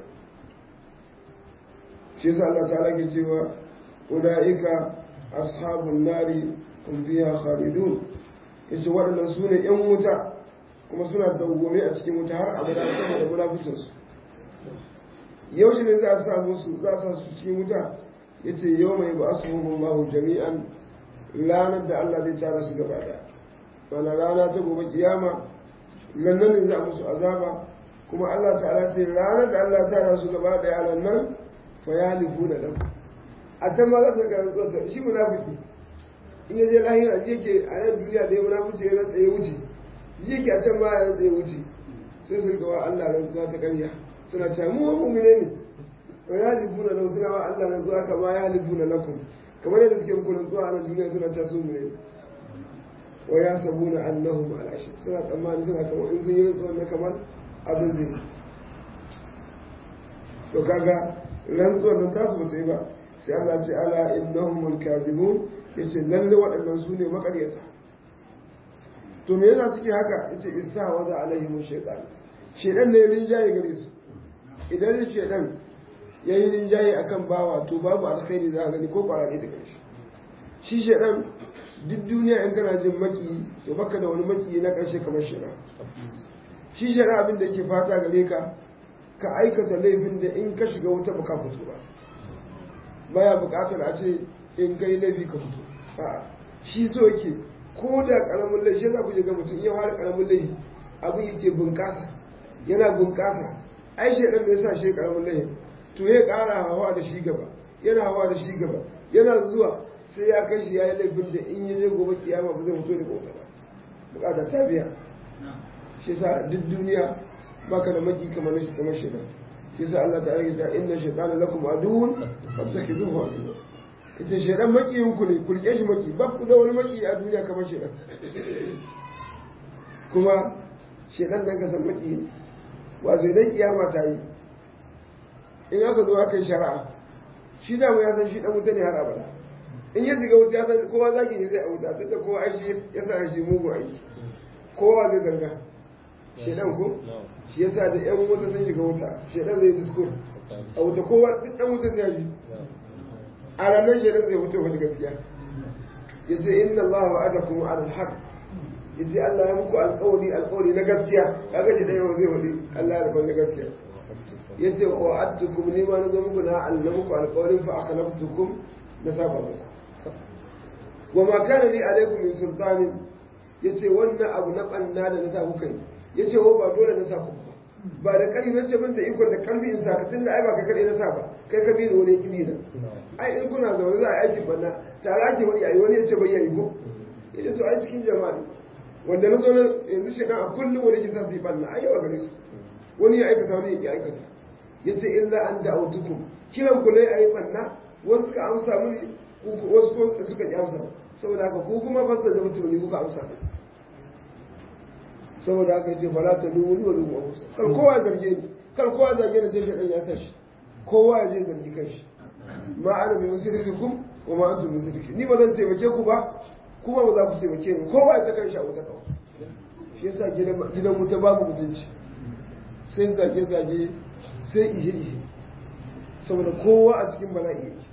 shi yasa Allah ta ke cewa ulaika ashabun nari hum fiha khalidun yace waɗannan su ne ‘yan wuta kuma suna dawwame a cikin wuta har abada saboda munafucinsu yaushe ne za a sa musu za a sa su cikin wuta ya ce yau mai ba su Allahu jami'an ranar da Allah zai tara su gaba ɗaya mana rana ta gobe kiyama lannan ne za a musu azaba kuma Allah ta'ala ce ranar da Allah tara su gaba ɗaya lannan fa ya lifu da ɗan a can ma za su ga rantsuwa shi munafiki in ya je lahira ji yake a nan duniya da ya munafici ya rantsa ya wuce ji yake a can ma ya rantsa ya wuce sai su ga wa Allah rantsuwa ta ƙarya suna cewa mu mu'mine ne wa ya libuna lahu suna wa Allah nan zuwa kama ya libuna lakum kamar yadda suke muku nan zuwa a nan duniya suna cewa su mu'mine wa ya sabuna annahum ala shi suna tsammani suna kamar in sun yi rantsuwa na kamar abin zai to kaga rantsuwar nan tasu bata yi ba sai Allah ce ala innahum al-kadhibun yace lalle waɗannan su ne makaryata to me yasa suke haka yace istahwaza alaihim shaytan shaytan ne rinjaye gare su idan shaidan ya yi rinjaye a kan bawa to babu alkhairi za a gani ko kwararre da ƙarshe shi shaidan duk duniya in kana jin maki to baka da wani maki na ƙarshe kamar shaidan shi shaidan abin da yake fata gare ka ka aikata laifin da in ka shiga wuta baka fito ba baya buƙatar a ce in kai laifi ka fito a'a shi so yake ko da ƙaramin laifi za ku ga mutum iya fara ƙaramin laifi abin yake bunƙasa yana bunƙasa ai shaidan da ya sa shi karamin layin to ya kara hawa da shi gaba yana hawa da shi gaba yana zuwa sai ya kai shi ya yi laifin da in yi zai gobe kiyama ba zai fito da kota ba bukata ta biya shi yasa duk duniya baka da maki kamar shi kamar shi shi yasa Allah ta'ala ya ce inna shaytana lakum aduwwun fattakhizuhu aduwwa kace shaytan makiyin ku ne ku rike shi maki ba ku da wani maki a duniya kamar shaytan kuma shaytan dan ka san maki ne wato idan kiyama ta yi in aka zo aka yi shari'a shi da mu ya san shi dan wuta ne har abada in ya shiga wuta ya san kowa zaki ne zai a wuta tunda kowa aishi ya sa shi mugu aiki kowa zai zarga shedan ko shi yasa da yan wuta sun shiga wuta shedan zai diskur a wuta kowa duk dan wuta sai ji a ranar shedan zai fito wani gaskiya yace inna allaha wa'adakum ala alhaq yace Allah ya muku alƙawari alƙawari na gaskiya kaga shi dai zai wadi Allah ya rubuta gaskiya yace wa attukum ni ma na zo muku na Allah muku alƙawarin fa akhlaftukum na saba muku wa ma kana li alaikum min sultanin yace wannan abu na banna da na sa kuka yi yace wa ba dole na sa ku ba ba da kari na ce min da ikon da kalbi in saka tunda ai ba ka kade na sa ba kai ka bi ni wani kibi na ai in kuna zaune za a yi aikin banna tare ake wani ayi wani yace bai yayi ko yace to ai cikin jama'a wanda na zo na yanzu shi a kullum wani kisa su yi banna ai yawa gare su wani ya aikata wani ya aikata yace illa an da'autukum kiran ku ne ayi banna wasu ka amsa mini wasu suka ki amsa saboda haka ku kuma fasa da mutum ne kuka amsa saboda haka yace fala ta dubu wa dubu amsa kar kowa zarge ni kar kowa zarge ni tashi dan ya sa shi kowa ya je zargi kanshi ma ana bi musrikikum wa ma antum musriki ni ba zan taimake ku ba kuma ba za ku taimake ni kowa ya ta kanshi a wuta kawai shi yasa gidan wuta babu mutunci sai zage zage sai ihe ihe saboda kowa a cikin bala'i yake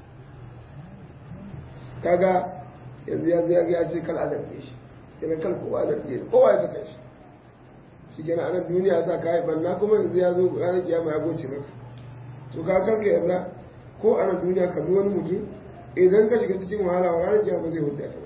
kaga yanzu ya zai ya ce kal a zarge shi yana kal kowa a zarge shi kowa ya saka shi shi kenan anan duniya sa kayi banna kuma yanzu ya zo ranar kiyama ya goce maka to ka kanka yanzu ko a nan duniya ka bi wani mutum idan ka shiga cikin wahala wa ranar kiyama zai hudu ka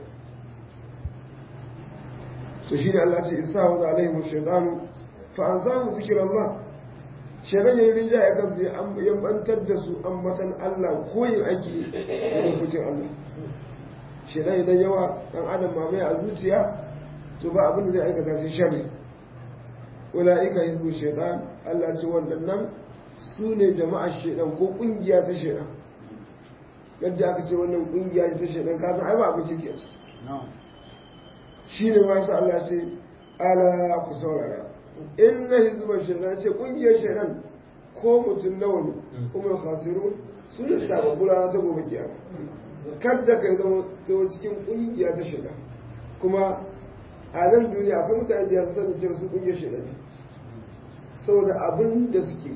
to shi ne Allah ce isa wa za alaihi shaitanu fa an samu zikirar Allah shaitan yayin rinja ya kansu ya bantar da su ambatan Allah koyin aiki da dokokin Allah shaitan idan yawa dan adam mamaye a zuciya to ba abin da zai aikata sai sharri ula'ika hizbu shaitan Allah ce waɗannan su ne jama'ar shaitan ko ƙungiya ta shaitan yadda aka ce wannan ƙungiya ta shaitan ka san ai ba abin kirki ce shi ne masu Allah ce ala ku saurara in na hizbu shaitan ce ƙungiyar shaitan ko mutum nawa ne kuma khasiru su ne tababbula ta gobe kiyama kadda ka zama ta cikin ƙungiya ta shaitan kuma a nan duniya akwai mutane da yanzu sanin cewa su kungiyar shi ne saboda abin da suke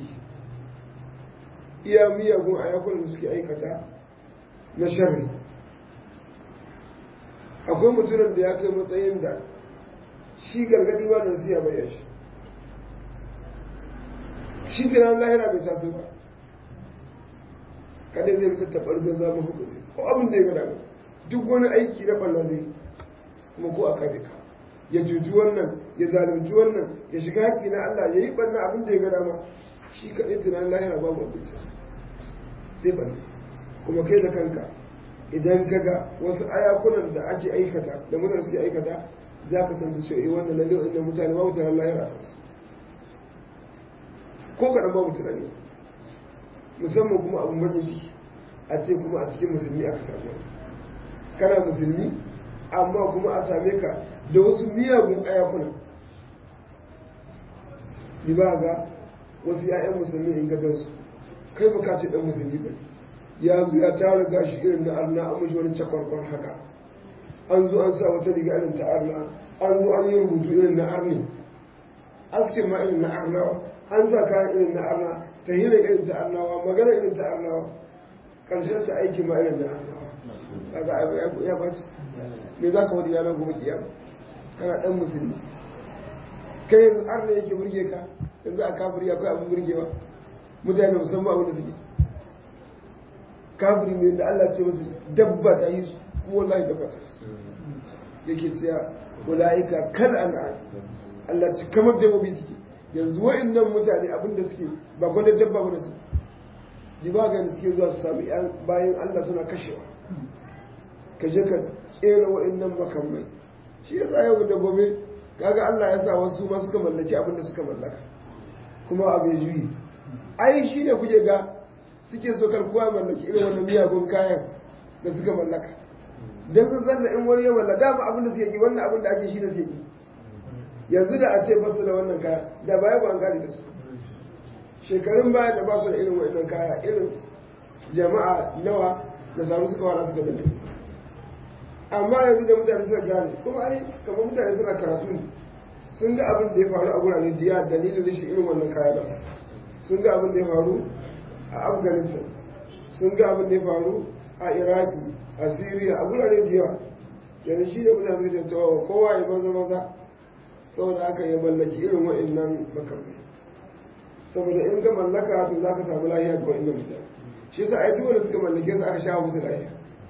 iya miyagun ayakunan da suke aikata na sharri akwai mutumin da ya kai matsayin da shi gargadi ba da siya bayan shi shi tunan lahira bai taso ba kadai zai rika taɓar gaza mafi kuzi ko abin da ya gada duk wani aiki na ɓalla zai kuma ko a kabe ka ya cuci wannan ya zalunci wannan ya shiga haƙƙi na Allah ya yi ɓanna abin da ya gada ma shi kaɗai tunanin lahira babu abinci sai ɓanna kuma kai da kanka idan ka ga wasu ayakunan da ake aikata da mutane suke aikata za ka san da cewa wannan lalle wannan mutane babu tunanin lahira ta su ko kaɗan babu tunani musamman kuma abin bakin ciki a ce kuma a cikin musulmi aka samu kana musulmi amma kuma a same ka da wasu miyagun ayakuna ni ba ga wasu ya'yan musulmi in gadansu kai ba ka ce dan musulmi ba ya zo ya tara gashi irin na arna an mashi wani cakwarkwar haka an zo an sa wata riga irin ta arna an zo an yi rubutu irin na arni askin ma irin na arnawa an sa kayan irin na arna ta hira irin ta arnawa magana irin ta arnawa ƙarshen ta aiki ma irin na arnawa kaga ya baci me za ka wani yanar gobe kiyama kana ɗan musulmi kai yanzu ar ne yake burge ka yanzu a kafiri akwai abin burgewa mutane musamman abin da suke kafiri mai da Allah ce musu dabba ta yi su kuma wallahi dabba ta yi yake cewa ulaika kal an'am Allah ce kamar dabbobi suke yanzu wa'annan mutane abin da suke ba gwada dabba ba da su ji ba ga suke zuwa su sami bayan Allah suna kashewa ka je ka tsere wa'annan makamai shi yasa yau da gobe kaga Allah ya sa wasu ma suka mallaki abin da suka mallaka kuma abu ya juyi ai shi ne kuke ga suke so kar kowa mallaki irin wannan miyagun kayan da suka mallaka dan sun zanna in wani ya mallaka dama abin da suke yi wannan abin da ake shi da suke yi yanzu da a ce ba su da wannan kaya da baya ba an gane da su shekarun baya da ba su da irin wannan kaya irin jama'a nawa da samu suka wara suka danne su amma yanzu da mutane suka gane kuma ai kamar mutane suna karatu ne sun ga abin da ya faru a gurare diya dalilin rashin irin wannan kaya ba sun ga abin da ya faru a afghanistan sun ga abin da ya faru a iraki a syria a gurare diya yanzu shi da mutane suka tattawa kowa ya maza maza saboda haka ya mallaki irin wa'annan makamai saboda in ka mallaka to za ka samu lahiya ga wa'annan mutane shi yasa ai duk wanda suka mallake su aka sha musu lahiya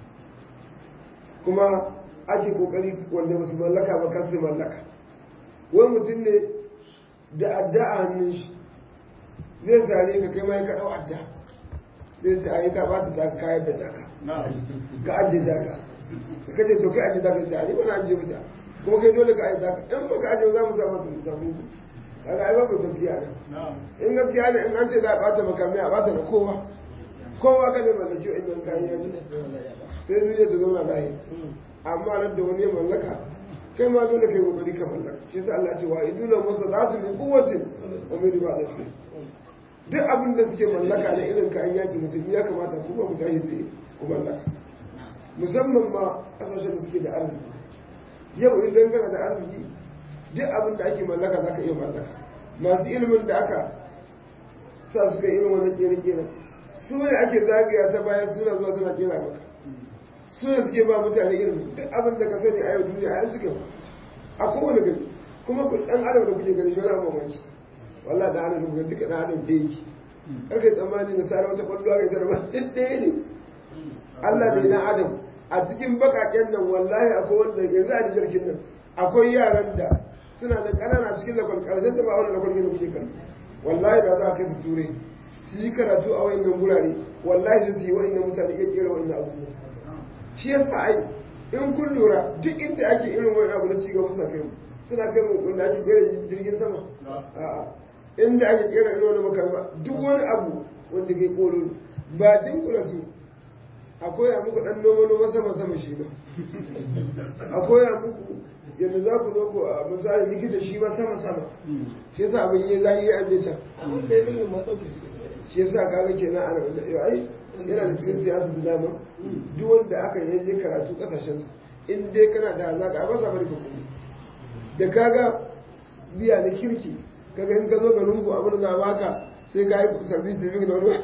kuma ake kokari wanda ba su mallaka ba kasu mallaka wani mutum ne da adda a hannun shi zai sare ka kai mai kaɗau adda sai sai ayi ka bata ta kayan da daka ka ajiye daka ka kace to kai ajiye daka sai ani bana ajiye wuta kuma kai dole ka ajiye daka in baka ajiye za mu sa masa da mu kaga ai babu gaskiya ne in gaskiya ne in an ce za a bata makami a bata da kowa kowa ka ne mallaki wa'annan kayan yanzu sai duniya ta zauna lahiya amma nan da wani ya mallaka kai ma dole kai kokari ka mallaka shi yasa Allah ce wa iduna masadatu min quwwatin wa min ribatil khayr duk abin da suke mallaka da irin kayan yaki musulmi ya kamata ku ba ku tashi tsaye ku mallaka musamman ma kasashen da suke da arziki yau idan kana da arziki duk abin da ake mallaka za ka iya mallaka masu ilimin da aka sa su kai irin wannan kere-keren su ne ake zagaya ta bayan suna zuwa suna kera maka su ne suke ba mutane ilimi duk abin da ka sani a yau duniya a yanzu gaba a kowane gari kuma ku dan adam da kuke gani shi wani mamaki wallah da adam da duka dan adam da yake karka yi tsammani na sare wata kwallo ga ita ba duk ɗaya ne Allah da na adam a cikin bakaken nan wallahi akwai wanda yanzu a jirgin nan akwai yaran da suna da ƙanana cikin lakon ƙarshen da ba wani lakon gina kuke kallo wallahi da za a kai su ture su yi karatu a wayannan gurare wallahi su yi wayannan mutane iya kera wayannan abubuwa shi yasa ai in kun lura duk inda ake irin wani abu na cigaba sa kai mu suna kai mu wanda ake kera jirgin sama a'a inda ake kera irin wani makarba duk wani abu wanda ke koro ba jin kula su a koya muku dan noma noma sama sama shi ba a koya muku yadda za ku zo ku a misali likita shi ma sama sama shi yasa abin yi zahiri ya aje can shi yasa kaga kenan ana wanda ai yana da cikin siyasa da dama duk wanda aka yi karatu kasashen su in dai kana da hazaka ba sa bari ka kuma da kaga biya da kirki kaga in ka zo ga lungu abin da za baka sai ka yi service living da wani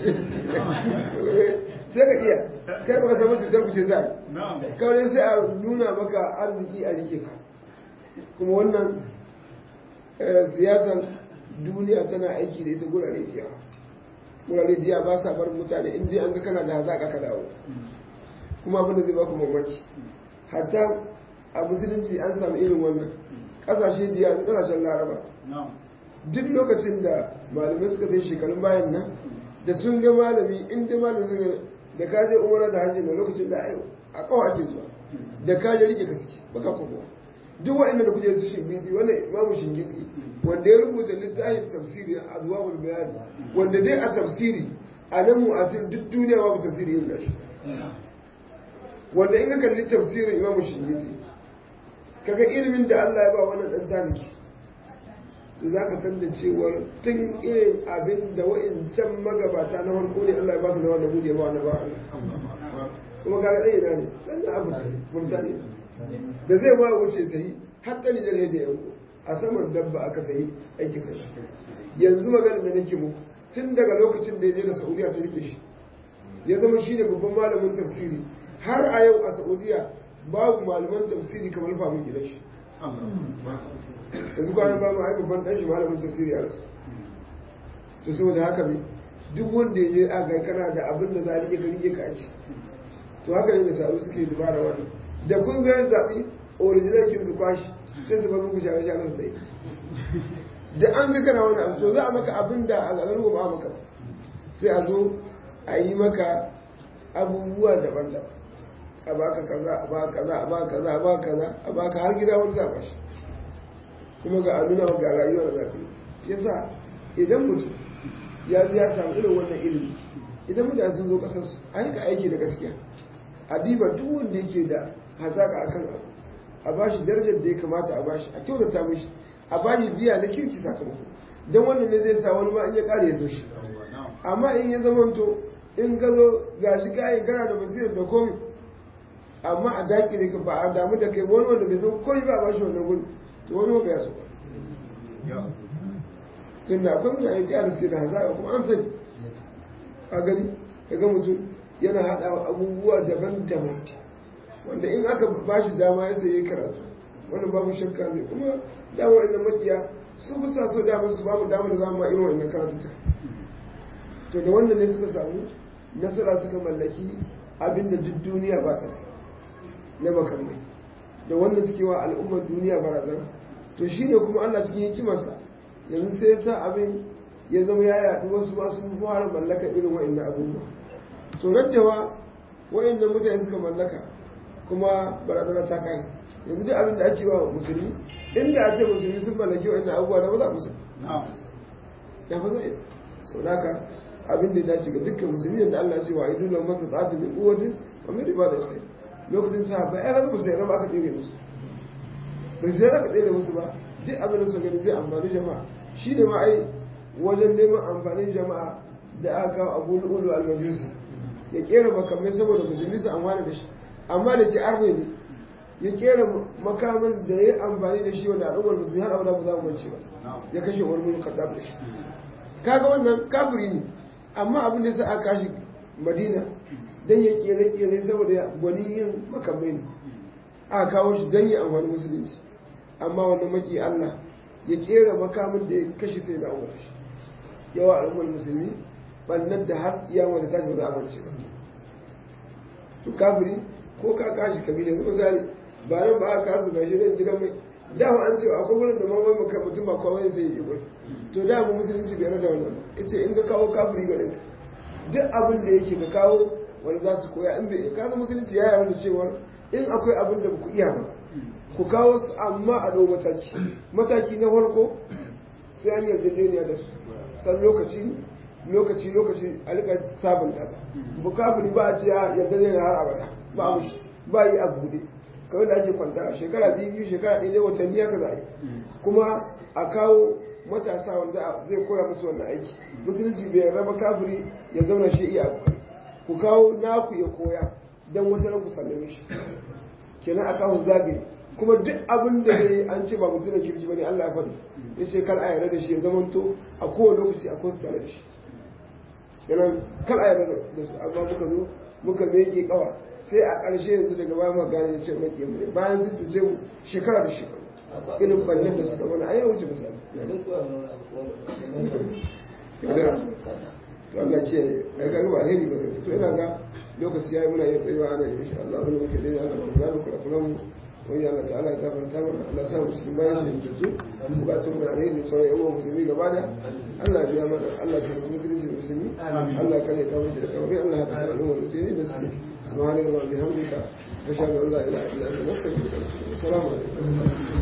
sai ka iya kai ba zama cutar ku ce za kawai sai a nuna maka arziki a rike ka kuma wannan siyasar duniya tana aiki da ita gurare diya gurare diya ba sa bar mutane in dai an ga kana da hazaƙa ka dawo kuma abin da zai baku mamaki hatta a musulunci an samu irin wannan ƙasashe diya da ƙasashen laraba duk lokacin da malamai suka fi shekarun bayan nan da sun ga malami in dai malami da ka je umara da hajji na lokacin da a kawo ake zuwa da ka je rike ka suke baka kokowa duk wa'annan da kuje su shingidi wannan imamu shingidi wanda ya rubuta littafin tafsiri a adwabul bayan wanda dai a tafsiri a nan mu'asir duk duniya babu tafsiri yin gashi wanda in ka kalli tafsirin imamu shingidi kaga ilimin da Allah ya ba wannan dan taliki to za ka san da cewar tun irin abin da wa'incan magabata na farko ne Allah ya ba su na wanda bude ba wanda ba Allah kuma kaga ɗaya na ne ɗan na abu burtaniya da zai ma wuce ta yi har ta nijar da yanku a saman dabba aka ta yi aiki kashi yanzu maganar da nake muku tun daga lokacin da ya je da saudiya ta rike shi ya zama shi ne babban malamin tafsiri har a yau a saudiya babu malaman tafsiri kamar famin gidan shi yanzu kwanan ba mu haifu ban ɗanshi malamin tafsiri a rasu to saboda haka ne duk wanda ya je a ga kana da abin da za a rike ka rike ka ake to haka ne da sabu suke dubara wannan da kun ga zaɓi original kin su kwashi sai su bar muku share share sai da an ga kana wani abu to za a maka abin da a garin ba maka sai a zo a yi maka abubuwa daban-daban a baka kaza a baka kaza a baka kaza a baka kaza a baka har gida wani za a bashi kuma ga amina ga rayuwar da zafi yasa idan mutum ya ya samu irin wannan ilimi idan mutane sun zo kasar su a yi ka aiki da gaskiya a diba duk wanda yake da hazaka akan abu a bashi darajar da ya kamata a bashi a kyautata mishi a bashi biya na kirki sakamako don wannan ne zai sa wani ma in ya kare ya so shi amma in ya zamanto in ka zo ga shi kayan kana da basirar da komi amma a daƙi ka ba a damu da kai wani wanda bai san koyi ba a bashi wannan gudu to wani wanda ya so tun da akwai mutane da yara suke da hazaka kuma an sani a gani ka ga mutum yana haɗa abubuwa daban-daban wanda in aka ba shi dama ya zai yi karatu wanda babu shakka zai kuma dama wa'in makiya su bisa so dama su bamu dama da za mu irin wa'in karatu ta to da wannan ne suka samu nasara suka mallaki abin da duk duniya ba ta na makamai da wannan suke wa al'ummar duniya barazana to shine kuma Allah cikin hikimarsa yanzu sai ya sa abin ya zama ya yaɗu wasu ma sun fara mallaka irin wa'annan abubuwa to raddawa wa'annan mutane suka mallaka kuma barazana ta kai yanzu duk abin da ake wa musulmi inda a ce musulmi sun mallaki wa'annan abubuwa da ba za musu da ba zai sau da haka abin da ya dace ga dukkan musulmi da Allah ya ce wa idu lam masa tsatu min quwwatin wa min ibada khair lokacin sa ba ai ga musu raba aka tsere musu bai sai aka tsere musu ba duk abin da suka gani zai amfani jama'a shi ne ma ai wajen neman amfanin jama'a da aka kawo abu ulu al-majusi ya kera makamai saboda musulmi su amfana da shi amma da ke arne ne ya kera makamin da ya amfani da shi wanda al'ummar musulmi har abada ba za mu mance ba ya kashe wani mun kaddaf da shi kaga wannan kafiri ne amma abin da sai aka kashi madina dan ya kere kere saboda gwani yin makamai ne aka kawo shi dan ya amfani musulunci amma wannan maki Allah ya kera makamin da ya kashe sai da umar shi yawa al'ummar musulmi bannan da har iya wanda ta ba za a mance ba to kafiri ko ka kashi kabila ko misali ba nan ba aka kasu gashi nan gidan mai dama an ce akwai wurin da mamman maka mutum ba kawai sai yi gurin to da mu musulunci bai da wannan yace in ka kawo kafiri garin ka duk abin da yake ka kawo wanda za su koya in bai kaza musulunci ya yarda cewa in akwai abin da ba ku iya ba ku kawo su amma a ɗau mataki mataki na farko sai an yarjejeniya da su san lokaci lokaci lokaci a rika sabunta ta bukafin ba a ce a yarjejeniya har abada ba a mushi ba yi a buɗe kawai da ake kwanta a shekara biyu biyu shekara ɗaya dai watanni haka za a yi kuma a kawo matasa wanda zai koya musu wannan aiki musulunci bai raba kafiri ya zauna shi iya abu ku kawo naku ya koya don wata ku sallame shi kenan a kawo zagaye kuma duk abin da zai an ce ba mutum da kirki bane Allah ya faɗi ya ce kar a yarda da shi ya zamanto a kowane lokaci a kosu tare da shi kenan kar a yarda da su amma muka zo muka mege kawa sai a ƙarshe yanzu daga baya muka gane ya ce maki mu bayan sun tuce mu shekara da shekara irin bannin da suka mana a yau wuce misali to Allah ce ai kaga ba alheri ba to ina ga lokaci yayi muna yin tsayuwa ana insha Allah wani muke dai Allah mu gano kula kula mu wani Allah ta'ala ya gafarta mana Allah sa mu cikin bayan da jinju bukatun mu ne da sauran yan musulmi gaba da Allah ya mana Allah ya kuma musulunci da musulmi Allah ya kare kawo da kawai Allah ya kare al'umma musulmi da musulmi subhanallahi wa bihamdika ashhadu an la ilaha illa anta astaghfiruka wa atubu ilaik assalamu alaikum